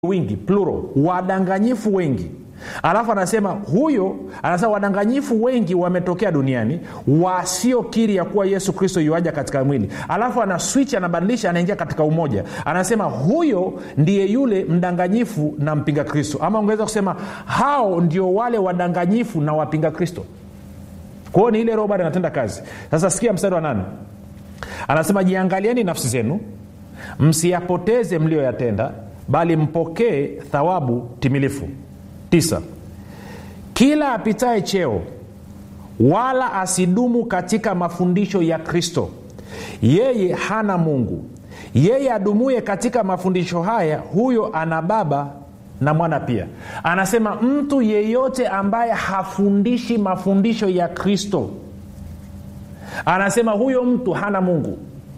wingi plural wadanganyifu wengi alafu anasema huyo anasema wadanganyifu wengi wametokea duniani wasiokiri ya kuwa yesu kristo yuaja katika mwili alafu ana switch anabadilisha anaingia katika umoja anasema huyo ndiye yule mdanganyifu na mpinga kristo ama ungeweza kusema hao ndio wale wadanganyifu na wapinga kristo kwao ni ile roho bado inatenda kazi sasa sikia mstari wa nane anasema jiangalieni nafsi zenu msiyapoteze mliyoyatenda bali mpokee thawabu timilifu tisa kila apitaye cheo wala asidumu katika mafundisho ya kristo yeye hana mungu yeye adumuye katika mafundisho haya huyo ana baba na mwana pia anasema mtu yeyote ambaye hafundishi mafundisho ya kristo anasema huyo mtu hana mungu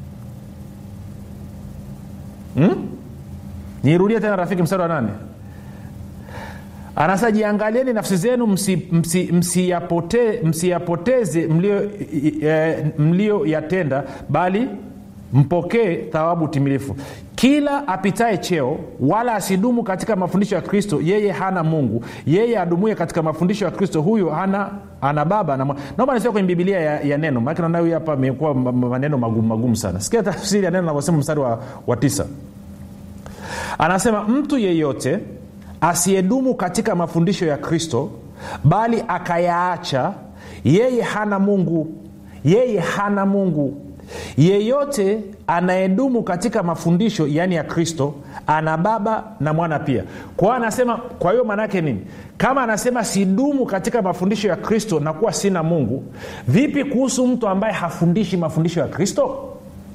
hmm? nirudie tena rafiki mstari wa nane anasema jiangalieni nafsi zenu msiyapoteze msi, msi msiyapoteze mlio, e, mlio yatenda bali mpokee thawabu timilifu kila apitaye cheo wala asidumu katika mafundisho ya kristo yeye hana mungu yeye adumuye katika mafundisho ya kristo huyo hana ana baba na naomba nisema kwenye bibilia ya, ya neno maake naona huyu hapa amekuwa maneno magumu magumu sana sikia tafsiri ya neno navyosema mstari wa, wa tisa anasema mtu yeyote asiyedumu katika mafundisho ya kristo bali akayaacha yeye hana mungu yeye hana mungu yeyote anayedumu katika mafundisho yaani ya kristo ana baba na mwana pia kwa hiyo anasema kwa hiyo maanaake nini kama anasema sidumu katika mafundisho ya kristo na kuwa sina mungu vipi kuhusu mtu ambaye hafundishi mafundisho ya kristo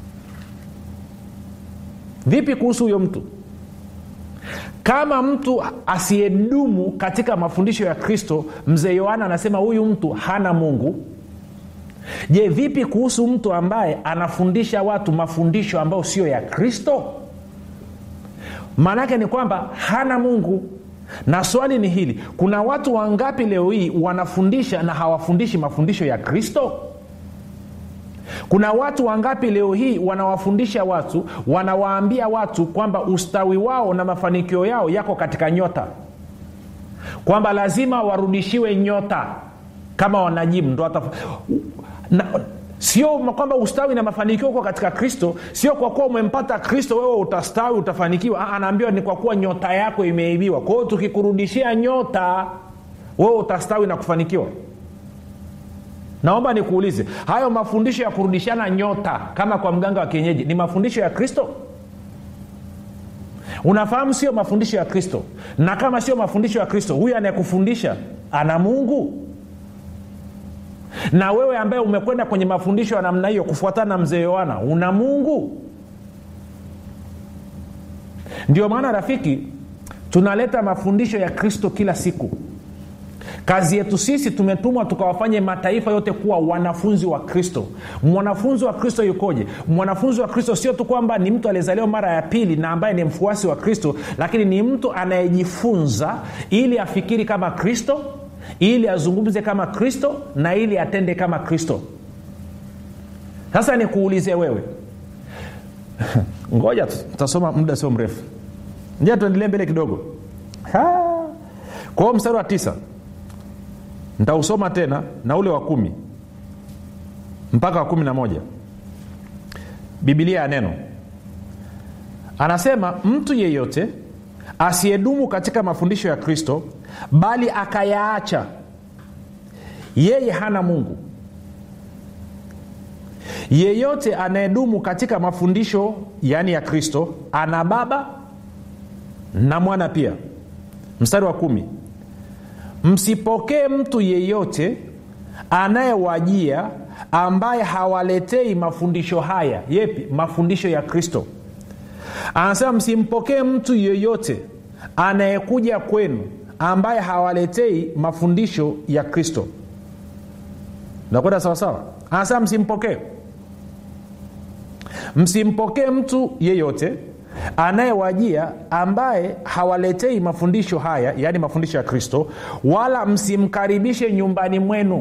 vipi kuhusu huyo mtu kama mtu asiyedumu katika mafundisho ya kristo mzee yohana anasema huyu mtu hana mungu je vipi kuhusu mtu ambaye anafundisha watu mafundisho ambayo sio ya kristo maanaake ni kwamba hana mungu na swali ni hili kuna watu wangapi leo hii wanafundisha na hawafundishi mafundisho ya kristo kuna watu wangapi leo hii wanawafundisha watu wanawaambia watu kwamba ustawi wao na mafanikio yao yako katika nyota kwamba lazima warudishiwe nyota kama wanajimu ndo hata na, sio kwamba ustawi na mafanikio uko katika kristo sio kwa kuwa umempata kristo wewe utastawi utafanikiwa anaambiwa ni kwa kuwa nyota yako imeibiwa kwa hiyo tukikurudishia nyota wewe utastawi na kufanikiwa naomba nikuulize hayo mafundisho ya kurudishana nyota kama kwa mganga wa kienyeji ni mafundisho ya kristo unafahamu sio mafundisho ya kristo na kama sio mafundisho ya kristo huyu anayekufundisha ana mungu na wewe ambaye umekwenda kwenye mafundisho ya namna hiyo kufuatana na mzee yohana una mungu ndio maana rafiki tunaleta mafundisho ya kristo kila siku kazi yetu sisi tumetumwa tukawafanye mataifa yote kuwa wanafunzi wa kristo mwanafunzi wa kristo yukoje mwanafunzi wa kristo sio tu kwamba ni mtu aliyezaliwa mara ya pili na ambaye ni mfuasi wa kristo lakini ni mtu anayejifunza ili afikiri kama kristo ili azungumze kama kristo na ili atende kama kristo sasa nikuulize wewe ngoja tutasoma muda sio mrefu nja tuendelee mbele kidogo kwa hiyo mstari wa tisa ntausoma tena na ule wa kumi mpaka wa kumi na moja bibilia ya neno anasema mtu yeyote asiyedumu katika mafundisho ya kristo bali akayaacha yeye hana mungu yeyote anayedumu katika mafundisho yaani ya kristo ana baba na mwana pia mstari wa kumi msipokee mtu yeyote anayewajia ambaye hawaletei mafundisho haya yepi mafundisho ya kristo anasema msimpokee mtu yeyote anayekuja kwenu ambaye hawaletei mafundisho ya kristo nakwenda sawasawa anasema msimpokee msimpokee mtu yeyote anayewajia ambaye hawaletei mafundisho haya yaani mafundisho ya kristo wala msimkaribishe nyumbani mwenu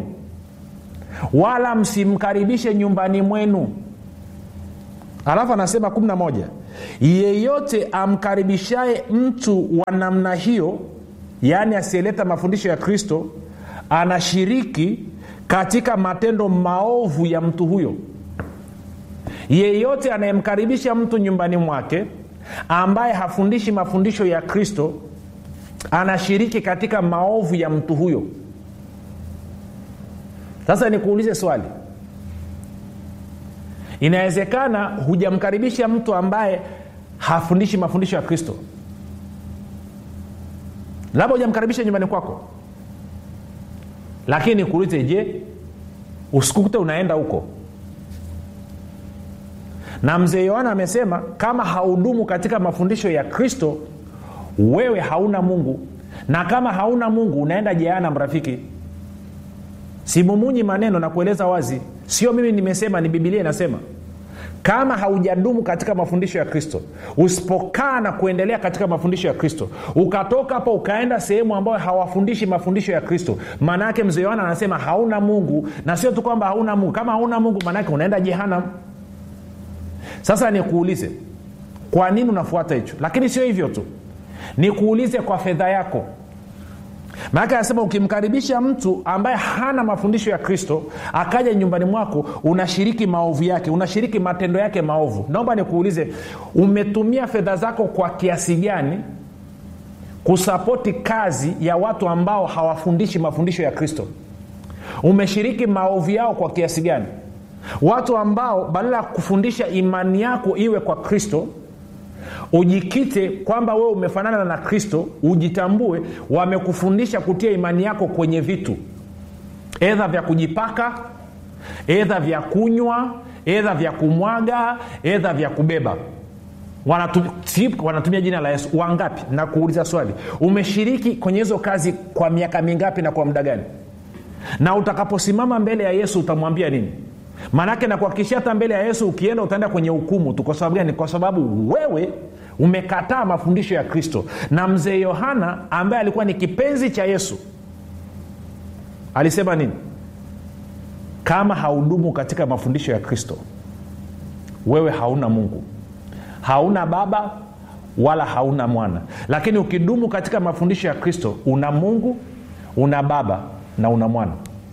wala msimkaribishe nyumbani mwenu alafu anasema 11 yeyote amkaribishaye mtu wa namna hiyo yaani asiyeleta mafundisho ya kristo anashiriki katika matendo maovu ya mtu huyo yeyote anayemkaribisha mtu nyumbani mwake ambaye hafundishi mafundisho ya kristo anashiriki katika maovu ya mtu huyo sasa nikuulize swali inawezekana hujamkaribisha mtu ambaye hafundishi mafundisho ya kristo labda hujamkaribisha nyumbani kwako lakini nikuulize je usikukute unaenda huko na mzee yohana amesema kama haudumu katika mafundisho ya kristo wewe hauna mungu na kama hauna mungu unaenda jehana mrafiki simumunyi maneno na kueleza wazi sio mimi nimesema ni bibilia inasema kama haujadumu katika mafundisho ya kristo usipokaa na kuendelea katika mafundisho ya kristo ukatoka hapo ukaenda sehemu ambayo hawafundishi mafundisho ya kristo maana yake mzee yohana anasema hauna mungu na sio tu kwamba hauna mungu kama hauna mungu maanaake unaenda jehanam sasa nikuulize kwa nini unafuata hicho lakini sio hivyo tu nikuulize kwa fedha yako maanake anasema ukimkaribisha mtu ambaye hana mafundisho ya kristo akaja nyumbani mwako unashiriki maovu yake unashiriki matendo yake maovu naomba nikuulize umetumia fedha zako kwa kiasi gani kusapoti kazi ya watu ambao hawafundishi mafundisho ya kristo umeshiriki maovu yao kwa kiasi gani watu ambao badala ya kufundisha imani yako iwe kwa kristo ujikite kwamba wewe umefanana na kristo ujitambue wamekufundisha kutia imani yako kwenye vitu edha vya kujipaka edha vya kunywa edha vya kumwaga edha vya kubeba wanatumia, wanatumia jina la yesu wangapi na kuuliza swali umeshiriki kwenye hizo kazi kwa miaka mingapi na kwa muda gani na utakaposimama mbele ya yesu utamwambia nini maanake nakuhakikishia hata mbele ya yesu ukienda utaenda kwenye hukumu tu kwa sababu gani kwa sababu wewe umekataa mafundisho ya kristo na mzee yohana ambaye alikuwa ni kipenzi cha yesu alisema nini kama haudumu katika mafundisho ya kristo wewe hauna mungu hauna baba wala hauna mwana lakini ukidumu katika mafundisho ya kristo una mungu una baba na una mwana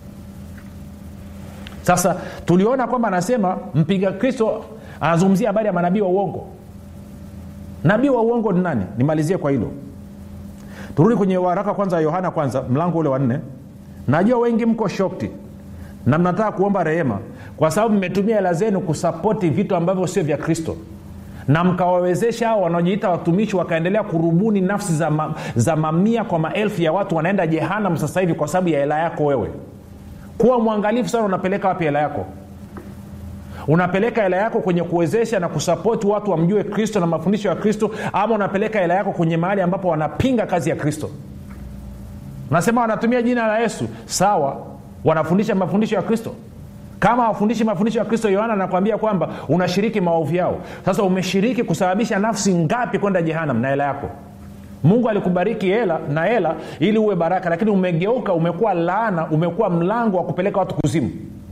sasa tuliona kwamba anasema mpiga kristo anazungumzia habari ya manabii wa uongo nabii wa uongo ni nani nimalizie kwa hilo turudi kwenye waraka kwanza yohana kwanza mlango ule wa nne najua wengi mko shokti na mnataka kuomba rehema kwa sababu mmetumia hela zenu kusapoti vitu ambavyo sio vya kristo na mkawawezesha hao wanaojiita watumishi wakaendelea kurubuni nafsi za, ma, za mamia kwa maelfu ya watu wanaenda jehanam sasa hivi kwa sababu ya hela yako wewe kuwa mwangalifu sana unapeleka wapi hela yako unapeleka hela yako kwenye kuwezesha na kusapoti watu wamjue kristo na mafundisho ya kristo ama unapeleka hela yako kwenye mahali ambapo wanapinga kazi ya kristo nasema wanatumia jina la yesu sawa wanafundisha mafundisho ya kristo kama hawafundishi mafundisho ya kristo yohana anakwambia kwamba unashiriki maovu yao sasa umeshiriki kusababisha nafsi ngapi kwenda jehanam na hela yako mungu alikubariki hela na hela ili uwe baraka lakini umegeuka umekuwa laana umekuwa mlango wa kupeleka watu kuzimu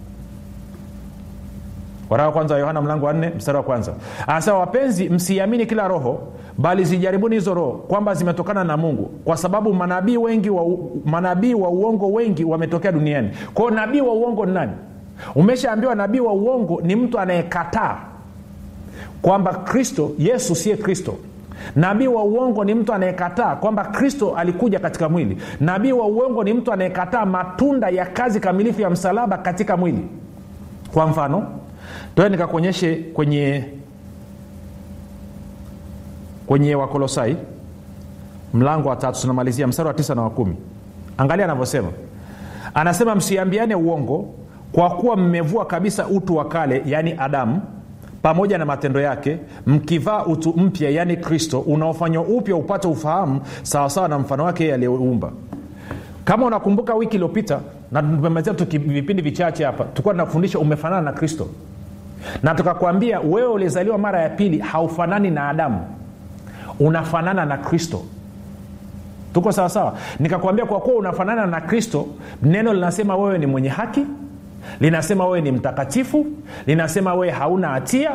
waraka kwanza yohana mlango wa nne mstari wa kwanza anasema wapenzi msiamini kila roho bali zijaribuni hizo roho kwamba zimetokana na mungu kwa sababu manabii wengi wa, manabii wa uongo wengi wametokea duniani kwao nabii wa uongo ni nani umeshaambiwa nabii wa uongo ni mtu anayekataa kwamba kristo yesu siye kristo nabii wa uongo ni mtu anayekataa kwamba kristo alikuja katika mwili nabii wa uongo ni mtu anayekataa matunda ya kazi kamilifu ya msalaba katika mwili kwa mfano toe nikakuonyeshe kwenye kwenye wakolosai mlango wa tatu tunamalizia mstari wa tisa na wa kumi angalia anavyosema anasema msiambiane uongo kwa kuwa mmevua kabisa utu wa kale yaani adamu pamoja na matendo yake mkivaa utu mpya yaani kristo unaofanywa upya upate ufahamu sawasawa na mfano wake yeye aliyeumba kama unakumbuka wiki iliyopita na tumemalizia tu vipindi vichache hapa tulikuwa tunafundisha umefanana na kristo na tukakwambia wewe ulizaliwa mara ya pili haufanani na adamu unafanana na kristo tuko sawasawa nikakwambia kwa kuwa unafanana na kristo neno linasema wewe ni mwenye haki linasema wewe ni mtakatifu linasema wewe hauna hatia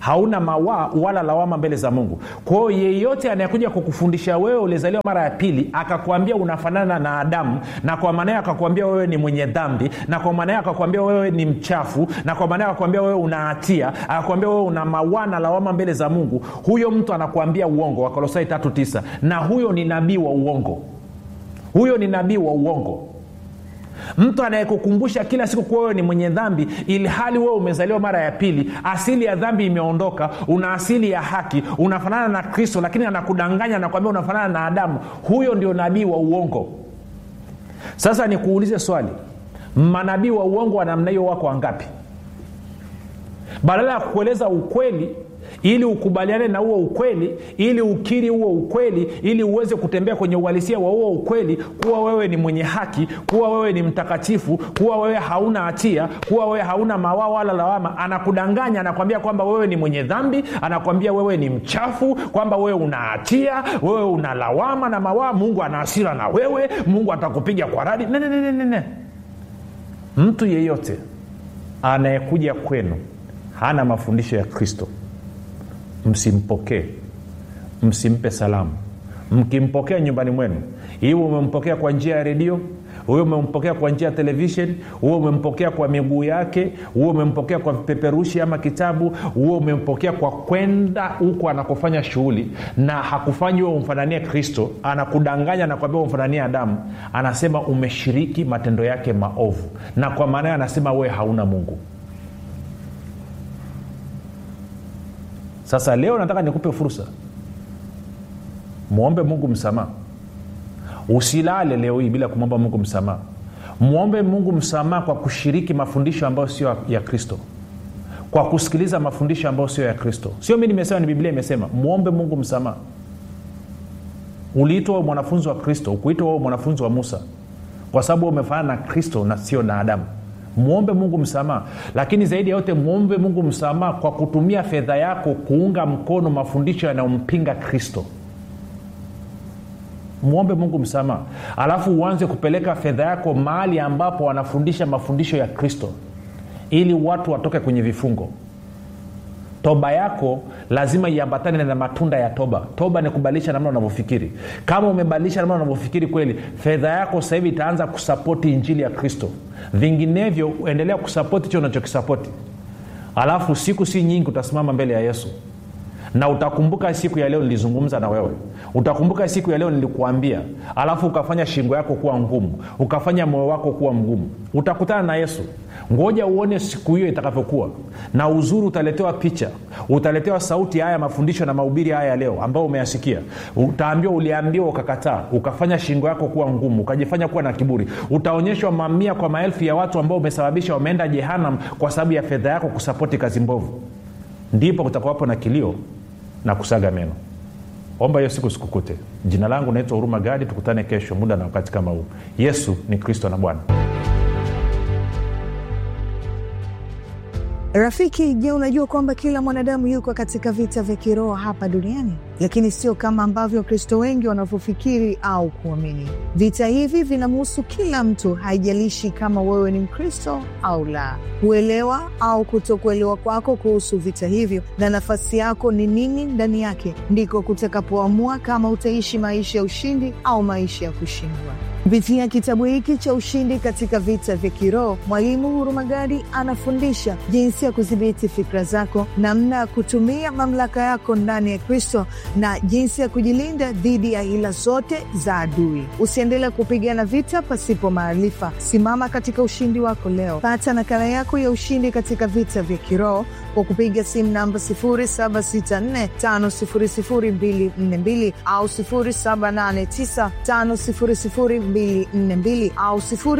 hauna mawaa wala lawama mbele za mungu kwa hiyo yeyote anayekuja kukufundisha wewe ulizaliwa mara ya pili akakwambia unafanana na adamu na kwa maanayo akakwambia wewe ni mwenye dhambi na kwa maanayo akakwambia wewe ni mchafu na kwa maanayo akakwambia wewe una hatia akakwambia wewe una mawaa na lawama mbele za mungu huyo mtu anakuambia uongo wakolosai tatu tisa na huyo ni nabii wa uongo huyo ni nabii wa uongo mtu anayekukumbusha kila siku kuwa wewe ni mwenye dhambi ili hali wewe umezaliwa mara ya pili asili ya dhambi imeondoka una asili ya haki unafanana na kristo lakini anakudanganya nakwambia unafanana na adamu huyo ndio nabii wa uongo sasa nikuulize swali manabii wa uongo wa namna hiyo wako wangapi badala ya kukueleza ukweli ili ukubaliane na huo ukweli ili ukiri huo ukweli ili uweze kutembea kwenye uhalisia wa huo ukweli kuwa wewe ni mwenye haki kuwa wewe ni mtakatifu kuwa wewe hauna hatia kuwa wewe hauna mawaa wala lawama anakudanganya anakwambia kwamba wewe ni mwenye dhambi anakwambia wewe ni mchafu kwamba wewe una hatia wewe una lawama na mawaa mungu ana hasira na wewe mungu atakupiga kwa radi ne, ne, ne, ne, ne. mtu yeyote anayekuja kwenu hana mafundisho ya kristo msimpokee msimpe salamu mkimpokea nyumbani mwenu hiyo umempokea kwa njia ya redio huyo umempokea kwa njia ya televishen huo umempokea kwa miguu yake huo umempokea kwa vipeperushi ama kitabu huo umempokea kwa kwenda huko anakofanya shughuli na hakufanyi huo umfananie kristo anakudanganya na kwambia umfananie adamu anasema umeshiriki matendo yake maovu na kwa maanayo anasema wewe hauna mungu sasa leo nataka nikupe fursa mwombe mungu msamaha usilale leo hii bila kumwomba mungu msamaha mwombe mungu msamaha kwa kushiriki mafundisho ambayo sio ya kristo kwa kusikiliza mafundisho ambayo sio ya kristo sio mi nimesema ni biblia imesema mwombe mungu msamaha uliitwa wewe mwanafunzi wa kristo ukuitwa wewe mwanafunzi wa musa kwa sababu umefanana na kristo na sio na adamu mwombe mungu msamaha lakini zaidi ya yote mwombe mungu msamaha kwa kutumia fedha yako kuunga mkono mafundisho yanayompinga kristo mwombe mungu msamaha alafu uanze kupeleka fedha yako mahali ambapo wanafundisha mafundisho ya kristo ili watu watoke kwenye vifungo toba yako lazima iambatane na matunda ya toba toba ni kubadilisha namna unavyofikiri kama umebadilisha namna unavyofikiri kweli fedha yako sasa hivi itaanza kusapoti injili ya kristo vinginevyo endelea kusapoti hicho unachokisapoti alafu siku si nyingi utasimama mbele ya yesu na utakumbuka siku ya leo nilizungumza na wewe utakumbuka siku ya leo nilikuambia alafu ukafanya shingo yako kuwa ngumu ukafanya moyo wako kuwa mgumu utakutana na yesu ngoja uone siku hiyo itakavyokuwa na uzuri utaletewa picha utaletewa sauti haya mafundisho na mahubiri haya ya leo ambayo umeyasikia utaambiwa uliambiwa ukakataa ukafanya shingo yako kuwa ngumu ukajifanya kuwa na kiburi utaonyeshwa mamia kwa maelfu ya watu ambao umesababisha wameenda jehanam kwa sababu ya fedha yako kusapoti kazi mbovu ndipo kutakuwapo na kilio na kusaga meno omba hiyo siku sikukute jina langu naitwa huruma gadi tukutane kesho muda na wakati kama huu yesu ni kristo na bwana rafiki je unajua kwamba kila mwanadamu yuko katika vita vya kiroho hapa duniani lakini sio kama ambavyo wakristo wengi wanavyofikiri au kuamini vita hivi vinamhusu kila mtu haijalishi kama wewe ni mkristo au la kuelewa au kutokuelewa kwako kuhusu vita hivyo na nafasi yako ni nini ndani yake ndiko kutakapoamua kama utaishi maisha ya ushindi au maisha ya kushindwa kupitia kitabu hiki cha ushindi katika vita vya kiroho mwalimu hurumagadi anafundisha jinsi ya kudhibiti fikra zako namna ya kutumia mamlaka yako ndani ya kristo na jinsi ya kujilinda dhidi ya hila zote za adui usiendelee kupigana vita pasipo maarifa simama katika ushindi wako leo pata nakala yako ya ushindi katika vita vya kiroho kwa kupiga simu namba 7645242 au 7895242 au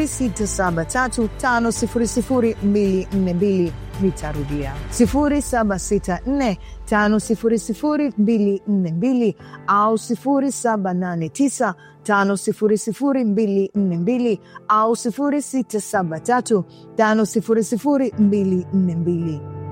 6735242 nitarudia 7645242 au 789 5242 au 673 5242